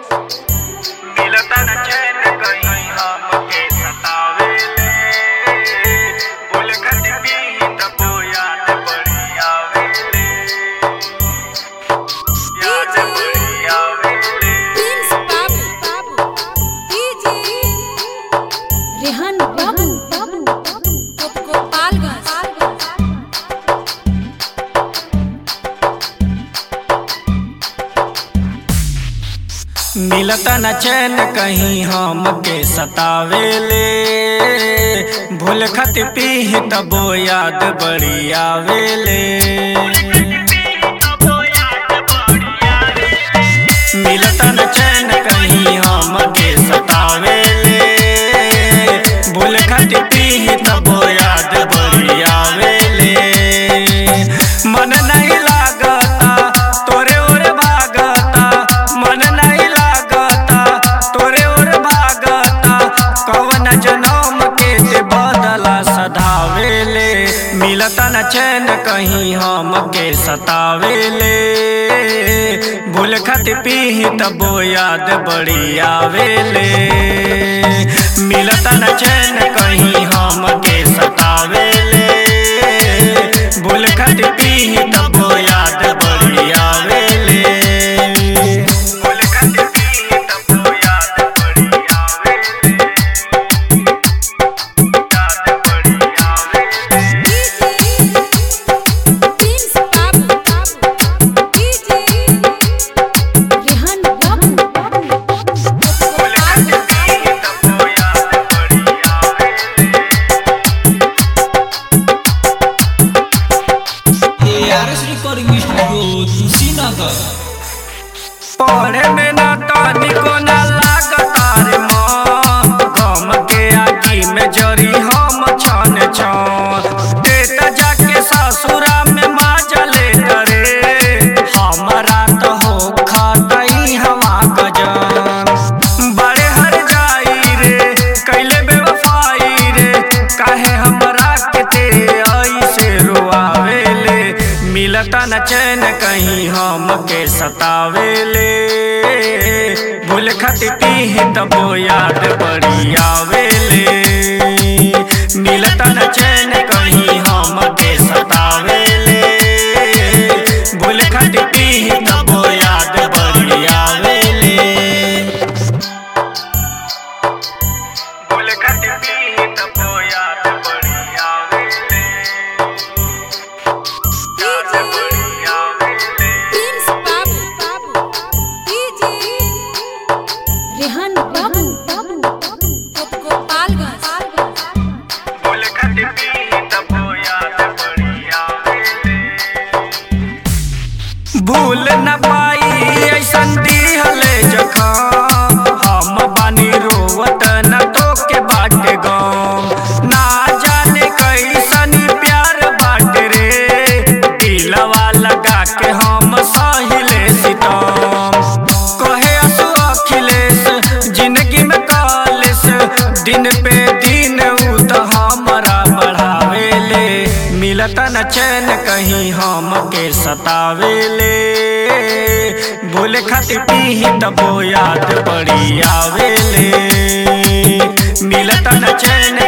मिलता न चैन कहीं हमके सतावेले बोल खत पी तबो याद बड़ी आवेले याद बड़ी आवेले प्रिंस बाबू डीजे रेहान बाबू गोपालगंज मिलता न चैन कहीं हमके सतावेले भूल खत पी तबो याद बड़ी आवेले मिलता न चैन कहीं हमके सतावेले भूल खत पी तबो याद बड़ी आवेले मन नहीं लागता तोरे ओर भागता मन नहीं लागता तोरे ओर भागता कवन जनम के ते बदला सधावेले मिलता न चैन कहीं हमके सतावेले भूल खत पी तबो याद बड़ी आवेले मिलता न चैन कहीं हमके सतावेले भूल खत पी तबो याद बड़ी आवेले भूल खत पी तबो याद बड़ी आवेले याद बड़ी आवेले प्रिंस बाबू डीजे रेहान बाबू भूल खत पी तबो याद बड़ी आवेले ARS Recording Studio Srinagar. पढ़े में ना तनिको ना लागता रे मन गम के आगी में जरी हम छन छन देता जाके ससुरा में माजले रे हमारा तो हो खतई हवा गजन बड़े हर जाई रे कैले बेवफाई रे काहे हमरा के ते ऐसे रोआवेले मिलता न चैन कहीं हमके सतावेले भूल खत पी तबो याद बड़ी आवेले मिलता न चैन कहीं हमके सतावेले भूल खत पी तबो याद बड़ी आवेले भूल खत पी तबो याद बड़ी आवेले याद बड़ी आवेले प्रिंस बाबू डीजे रेहान बाबू गोपालगंज भूल खत पी तबो याद बड़ी आवेले भूल न पाई ऐसन दिहले जखम हम बानी रोवत न तो के बाटे गम ना जाने कैसन प्यार बाटे रे दिलवा लगा के हम सहिले सितम कहे असु अखिलेश जिंदगी में कालेश दिन पे दिन उ तो हमरा बढ़ावेले मिलत न चैन कहीं हमके सतावेले भूल खत पी तबो याद बड़ी आवेले मिलत न चैन